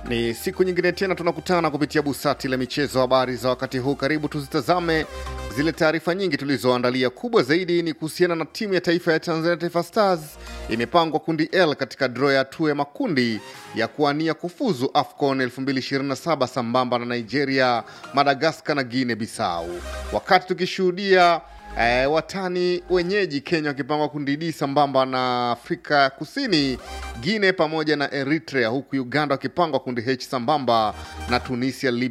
Ni siku nyingine tena tunakutana kupitia busati la michezo. Habari za wakati huu, karibu tuzitazame zile taarifa nyingi tulizoandalia. Kubwa zaidi ni kuhusiana na timu ya taifa ya Tanzania, Taifa Stars imepangwa kundi L katika draw ya hatua ya makundi ya kuania kufuzu AFCON 2027 sambamba na Nigeria, Madagaskar na Guinea Bissau, wakati tukishuhudia E, watani wenyeji Kenya wakipangwa kundi D sambamba na Afrika Kusini, Guinea pamoja na Eritrea, huku Uganda wakipangwa kundi H sambamba na Tunisia, Libya